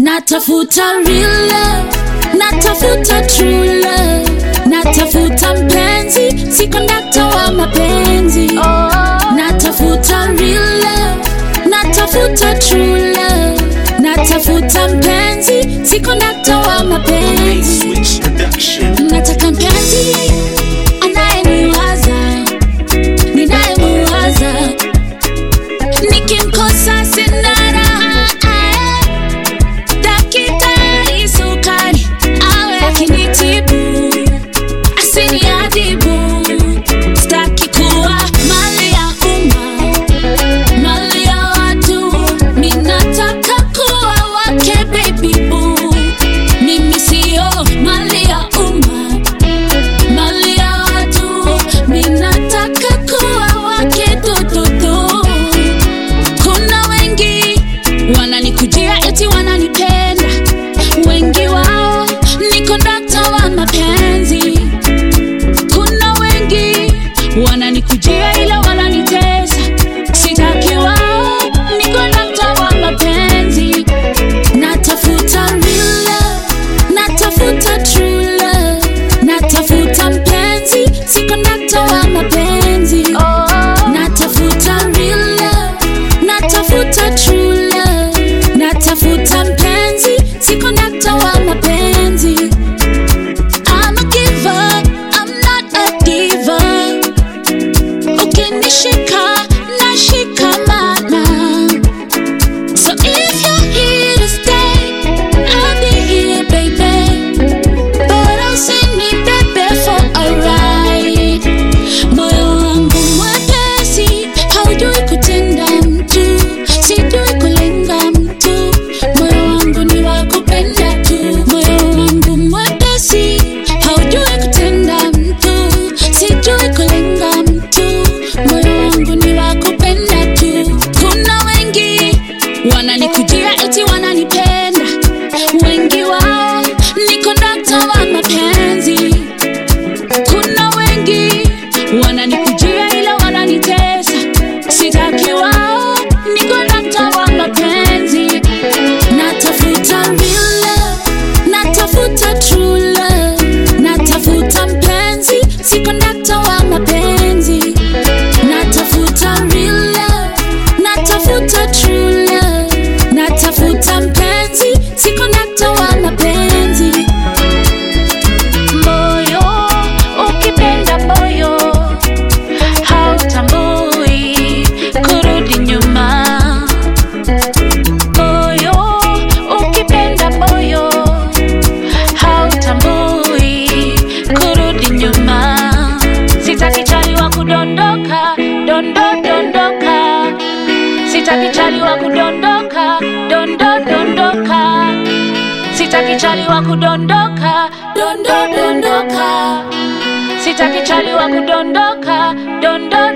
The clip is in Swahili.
natafuta real love, natafuta true love, natafuta mpenzi, si kondakta wa mapenzi. Natafuta real love, natafuta true love, natafuta mpenzi, si kondakta wa mapenzi. Switch production. Nataka mpenzi anayeniwaza, ninayemuwaza, nikimkosa sina raha. Daktari sukari awe akinitibu, asiniadhibu. Sitaki kuwa mali ya umma, mali ya watu. Ninataka kuwa wake baby boo. Mimi sio mali ya umma, mali ya watu. Ninataka kuwa wake tututu. Kuna wengi wananikujia eti wananipenda, wengi wao ni kondakta wa mapenzi. Kuna wengi wananikujia ila wananitesa, sitaki wao ni kondakta wa mapenzi. Natafuta real love, natafuta true love, natafuta mpenzi, si kondakta wa mapenzi. Natafuta real love, natafuta true love, natafuta mpenzi, si kondakta wa mapenzi. I'm a giver, I'm not a diva. Ukinishika, nashikamana. So if you're here to stay, I'll be here, baby. But I'll send me baby for a ride. Moyo wangu mwepesi, haujui kutenda mtu, sijui kulenga mtu. Moyo wangu ni wa kupenda tu. Moyo wangu mwepesi, haujui kutenda mtu, sijui kulenga mtu. Moyo wangu ni wa kupenda tu. Kuna wengi wananikujia eti wananipenda, wengi wao ni kondakta wa mapenzi. Kuna wengi wananikujia ila wananitesa, sitaki wao ni kondakta wa mapenzi. Natafuta real love, natafuta true love, natafuta mpenzi, si kondakta wa mapenzi. Natafuta real love, natafuta true love, natafuta mpenzi, si kondakta wa mapenzi. Moyo ukipenda moyo hautambui kurudi nyuma. Moyo ukipenda moyo hautambui kurudi nyuma. Sitaki chali wa kudondoka dondo dondoka, sitaki chali wa kudondoka dondo dondoka, sitaki chali wa kudondoka dondo dondoka, sitaki chali wa kudondoka dondo